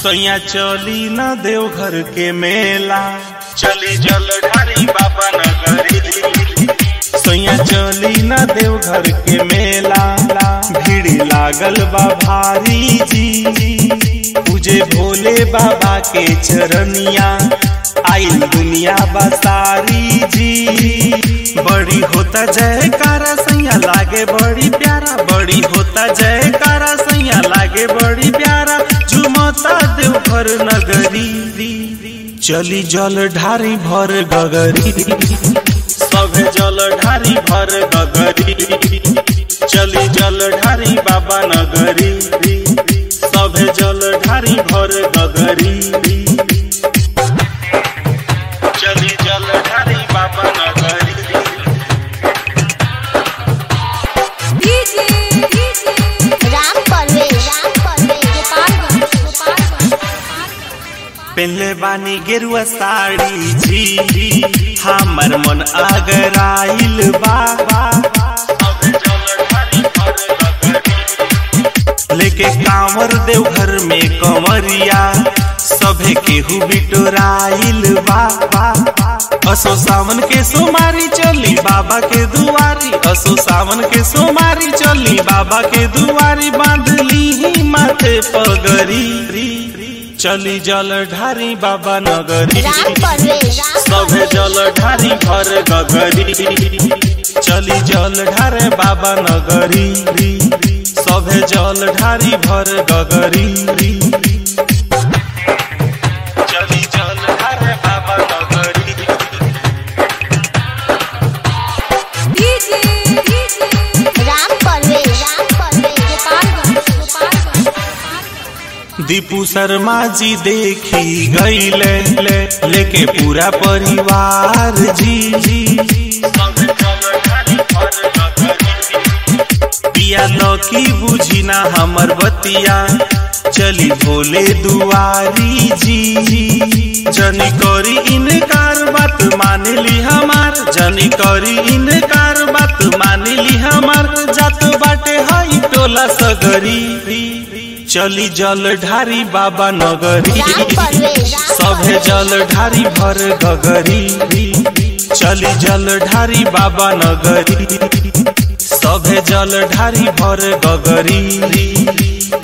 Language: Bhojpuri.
सैया चली न देवघर के मेला चली जल ढारी बाबा नगरी सैया चली न देवघर के मेला भीड़ लागल बा भारी जी पूजे भोले बाबा के चरनिया आइल दुनिया बसारी जी बड़ी होता जयकारा सैया लागे बड़ी प्यारा बड़ी होता जयकारा सैया लागे बड़ी प्यारा झुमता देवघर नगरी चली जल ढारी भर गगरी सभे जल ढारी भर गगरी चली जल ढारी बाबा नगरी सभे जल ढारी भर गगरी चली जल ढारी बाबा नगरी डीजे डीजे राम परवेश राम परवेश गोपालगंज गोपालगंज पहले बानी गेरुआ साड़ी जी हमर मन आगराइल बाबा लेके कांवर देवघर में कंवरिया सभे केहू बिटोराइल बाबा असो सावन के सोमारी चली बाबा के दुआरी असो सावन के सोमारी चली बाबा के दुआरी बांधली ही माथे पगरी चली जल ढारी बाबा नगरी राम परवेश सभे जल ढारी भर गगरी चली जल ढारे बाबा नगरी सभे जल ढारी भर गगरी चली जल ढारे बाबा नगरी डीजे डीजे राम परवेश राम परवेश गोपालगंज गोपालगंज दीपू शर्मा जी देखी गईले ले, लेके पूरा परिवार जी जी पिया लौकी बुझी ना हमर बतिया चली भोले दुआरी जी जनी करी इनकार बात मान ली हमार जनी करी इनकार बात मान ली हमार जात बाटे हई टोला सगरी चली जल ढारी बाबा नगरी राम परवेश सभे जल ढारी भर गगरी चली जल ढारी बाबा नगरी सभे जल ढारी भर गगरी